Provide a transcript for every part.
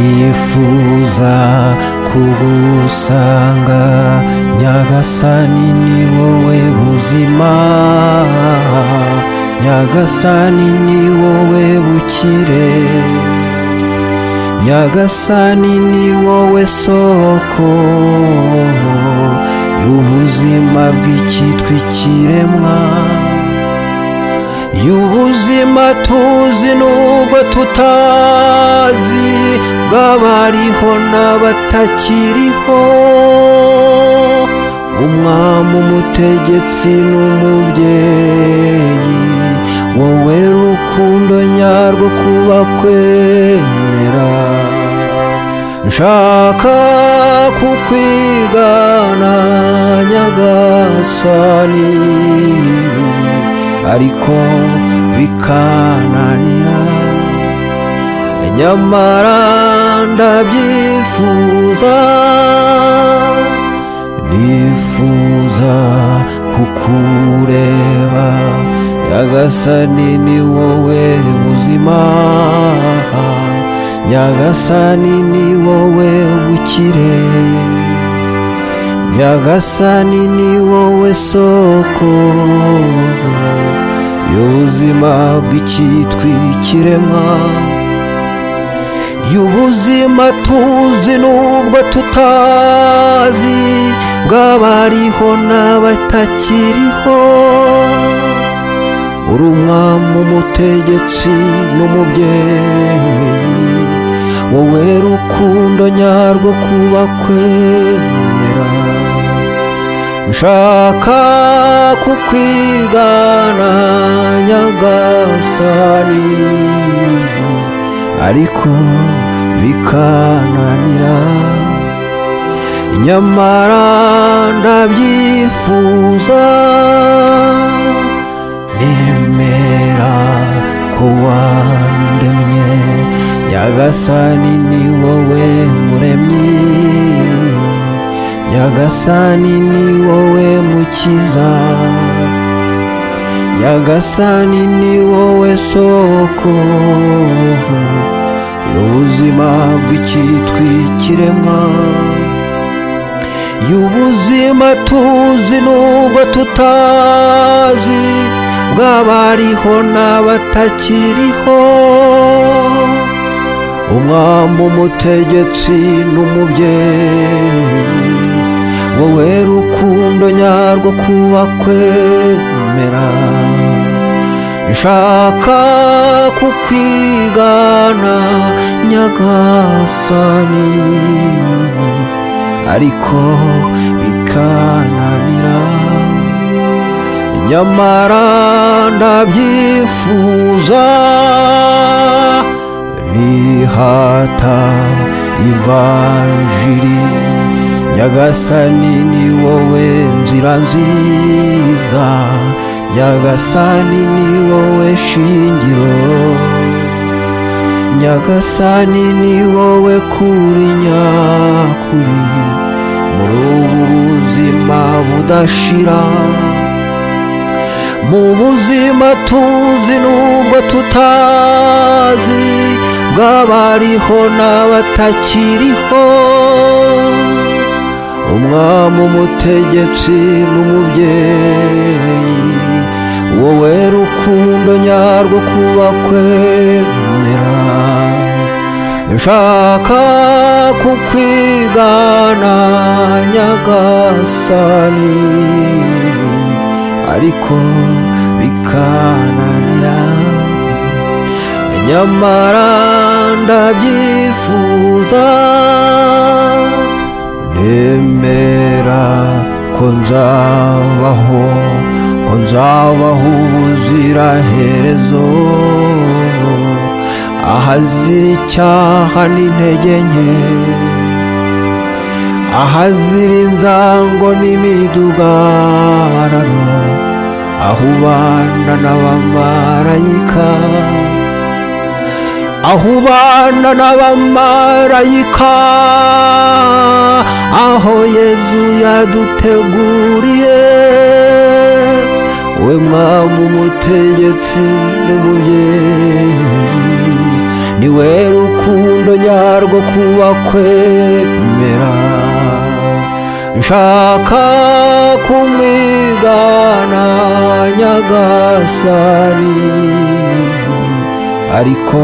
nifuza kugusanga nyagasani ni wowe buzima nyagasani ni wowe bukire nyagasani ni wowe soko y'ubuzima bw'icyitwa ikiremwa y'ubuzima tuzi nubwo tutazi bw'abariho n'abatakiriho umwami umutegetsi n'umubyeyi wowe rukundo nyarwo kuba kwemera nshaka kukwigana nyagasani ariko bikananira nyamara ndabyifuza nifuza kukureba nyagasani ni wowe buzima nyagasani ni wowe bukire nyagasani ni wowe soko y'ubuzima bw'icyitwa ikiremwa y'ubuzima tuzi nubwo tutazi bw'abariho n'abatakiriho uri umwami umutegetsi n'umubyeyi wowe rukundo nyarwo kuba kwemera nshaka kukwigana nyagasani ariko bikananira nyamara ndabyifuza nemera ko wandemye nyagasani ni wowe muremyi nyagasani ni wowe mukiza nyagasani ni wowe soko y'ubuzima bw'icyitwa ikiremwa y'ubuzima tuzi nubwo tutazi bw'abariho n'abatakiriho umwami umutegetsi n'umubyeyi wowe rukundo nyarwo kuba kwemera nshaka kukwigana nyagasani ariko bikananira nyamara ndabyifuza nihata ivanjiri nyagasani ni wowe nzira nziza nyagasani ni wowe shingiro nyagasani ni wowe kuri nyakuri muri ubu buzima budashira mu buzima tuzi nubwo tutazi bw'abariho n'abatakiriho umwami umutegetsi n'umubyeyi wowe rukundo nyarwo kuba kwemera nshaka kukwigana nyagasani ariko bikananira nyamara ndabyifuza nemera ko nzabaho ko nzabaho ubuziraherezo ahazira icyaha n'intege nke ahazira inzango n'imidugararo aho ubana n'abamarayika aho ubana n'abamarayika aho yezu yaduteguriye we mwami umutegetsi n'umubyeyi niwe rukundo nyarwo kuba kwemera nshaka kumwigana nyagasani ariko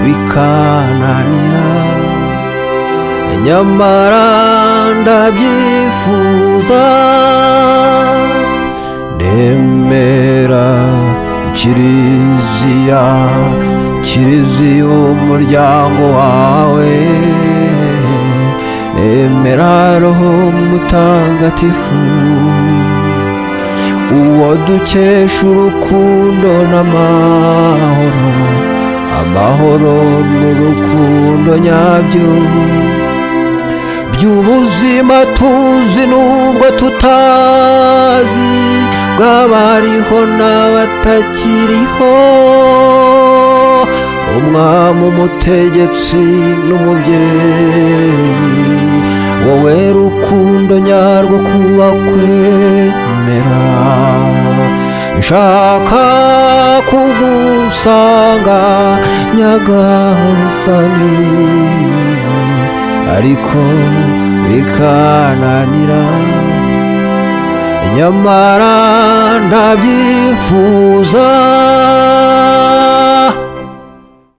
bikananira nyamara ndabyifuza ndemera kiriziya kiriziya umuryango wawe nemera roho mutagatifu uwo dukesha urukundo n'amahoro amahoro n'urukundo nyabyo by'ubuzima tuzi nubwo tutazi bw'abariho n'abatakiriho umwami umutegetsi n'umubyeyi wowe rukundo nyarwo kuba kwemera nshaka kugusanga nyagasani ariko bikananira nyamara ndabyifuza